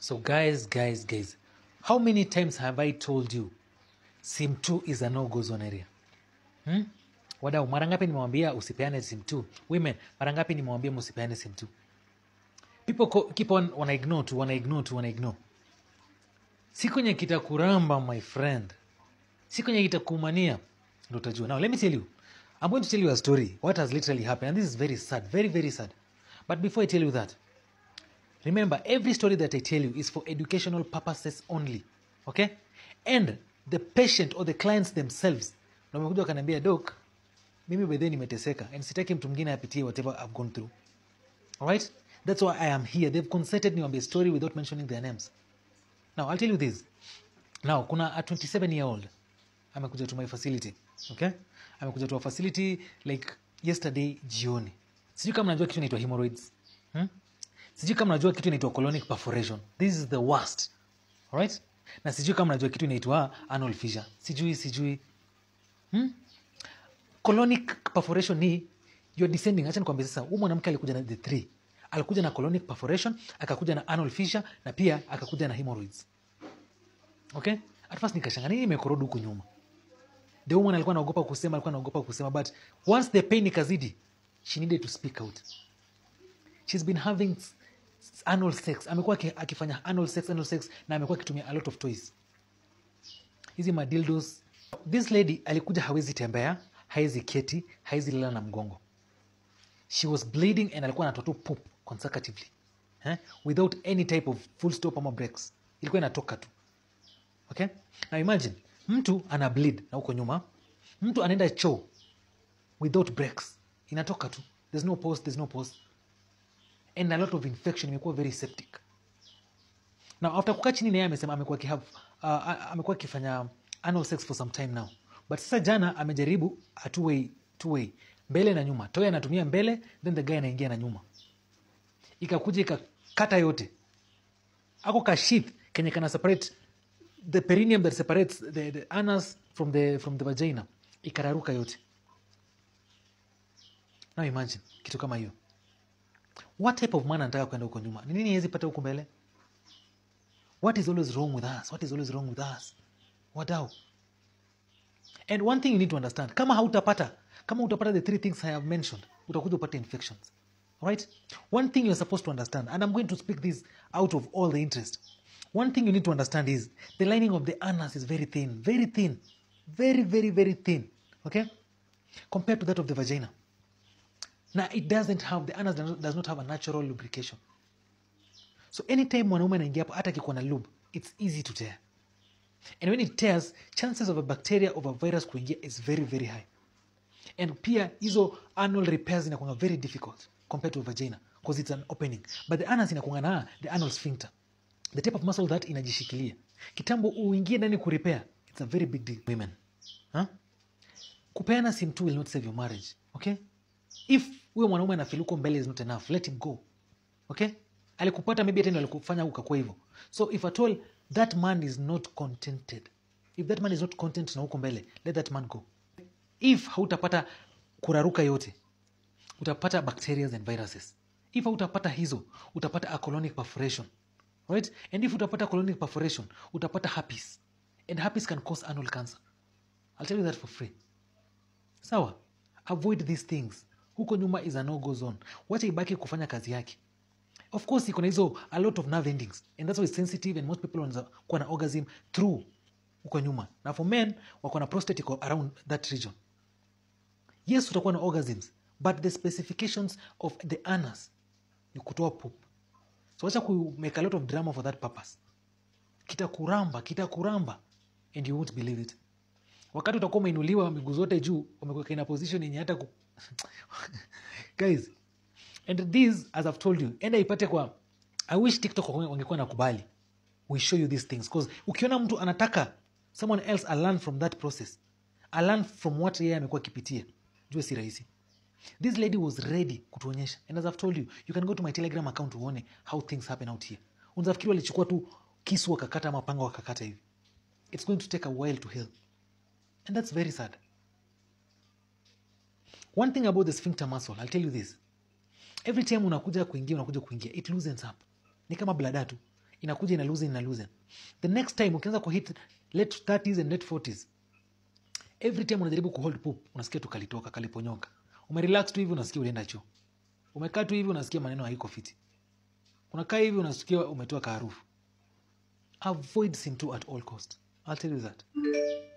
So, guys, guys, guys, how many times have I told you sim 2 is a no go zone area? Hmm? Wadau, mara ngapi nimewambia usipeane sim 2? Women, mara ngapi nimewambia msipeane sim 2? People co- keep on wana ignore tu, wana ignore tu, wana ignore. Si kwenye kitakuramba my friend, si kwenye kitakumania ndo utajua. Now let me tell you, I'm going to tell you a story what has literally happened and this is very sad, very very sad. But before I tell you that, Remember, every story that I tell you is for educational purposes only. Okay? And the patient or the clients themselves na wamekuja wakaniambia doc mimi bedhe nimeteseka and sitaki mtu mwingine apitie whatever I've gone through. Alright? That's why I am here. They've consented niwambie story without mentioning their names. Now, I'll tell you this. Now, kuna a 27 year old amekuja to my facility. Okay? Amekuja to a facility like yesterday jioni. Sijui kama najua kitu inaitwa hemorrhoids. Hmm? sijui kama najua kitu inaitwa colonic perforation this is the worst alright na sijui kama najua kitu inaitwa anal fissure sijui sijui hmm? colonic perforation ni you're descending acha nikwambia sasa huyu mwanamke alikuja na the three alikuja na colonic perforation akakuja na anal fissure na pia akakuja na hemorrhoids okay at first nikashanga nini imekorodi huku nyuma the woman alikuwa anaogopa kusema alikuwa anaogopa kusema but once the pain ikazidi she needed to speak out she's been having s- s- anal sex amekuwa aki- akifanya anal sex anal sex na amekuwa akitumia a lot of toys hizi madildos this lady alikuja hawezi tembea hawezi keti hawezi lala na mgongo she was bleeding and alikuwa anatoa tu poop consecutively eh? without any type of full stop ama breaks ilikuwa inatoka tu okay now imagine mtu ana bleed na huko nyuma mtu anaenda choo without breaks inatoka tu there's no pause there's no pause and a lot of infection imekuwa very septic now after kukaa chini naye amesema amekuwa akihave uh, a- amekuwa akifanya anal sex for some time now but sasa jana amejaribu a two way, two way mbele na nyuma toy anatumia mbele then the guy anaingia na nyuma ikakuja ikakata yote ako ka sheath kenye kana separate the perineum that separates the, the anus from the, from the vagina ikararuka yote now imagine kitu kama hiyo what type of man anataka kwenda huko nyuma ni nini hawezi pata huko mbele what is always wrong with us what is always wrong with us wadau and one thing you need to understand kama hautapata kama utapata the three things i have mentioned utakuja upate infections right one thing you're supposed to understand and i'm going to speak this out of all the interest one thing you need to understand is the lining of the anus is very thin very thin very very very thin okay compared to that of the vagina na it doesn't have the anus does not- does not have a natural lubrication so anytime mwanaume anaingia hapo hata akikuwa na lube it's easy to tear and when it tears chances of a bacteria of a virus kuingia is very very high and pia hizo anal repairs inakuanga very difficult compared to a vagina because it's an opening but the anus inakuanga na the anal sphincter the type of muscle that inajishikilia kitambo uingie ndani kurepair it's a very big deal women huh? kupeana sim two will not save your marriage okay if huyo mwanaume anafiluko mbele is not enough let him go okay alikupata maybe hata ndio alikufanya ukakuwa hivyo so if at all that man is not contented if that man is not content na huko mbele let that man go if hautapata kuraruka yote utapata bacteria and viruses if hautapata hizo utapata a colonic perforation right and if utapata colonic perforation utapata herpes and herpes can cause anal cancer i'll tell you that for free sawa avoid these things huko nyuma is a no go zone wacha ibaki kufanya kazi yake of course iko na hizo a lot of nerve endings and that's why it's sensitive and most people wanaweza kuwa na orgasm through huko nyuma na for men wako na prostate iko around that region yes utakuwa na orgasms but the specifications of the anus ni kutoa poop so wacha ku make a lot of drama for that purpose kitakuramba kitakuramba and you won't believe it wakati utakuwa umeinuliwa miguu zote juu umekuweka in a position yenye hata ku... guys and this as i've told you enda ipate kwa i wish tiktok wange- wangekuwa nakubali we show you these things because ukiona mtu anataka someone else a learn from that process a learn from what yeye amekuwa akipitia jue si rahisi this lady was ready kutuonyesha and as i've told you you can go to my telegram account uone how things happen out here unazafikiri walichukua tu kisu wakakata ama panga wakakata hivi it's going to take a while to heal and that's very sad one thing about the sphincter muscle i'll tell you this every time unakuja kuingia unakuja kuingia it loosens up ni kama blada tu inakuja ina lose ina lose the next time ukianza kuhit late 30s and late 40s every time unajaribu kuhold poop unasikia tu kalitoka kaliponyoka umerelax tu hivi unasikia ulienda choo umekaa tu hivi unasikia maneno haiko fiti unakaa hivi unasikia umetoa kaarufu avoid sim2 at all cost i'll tell you that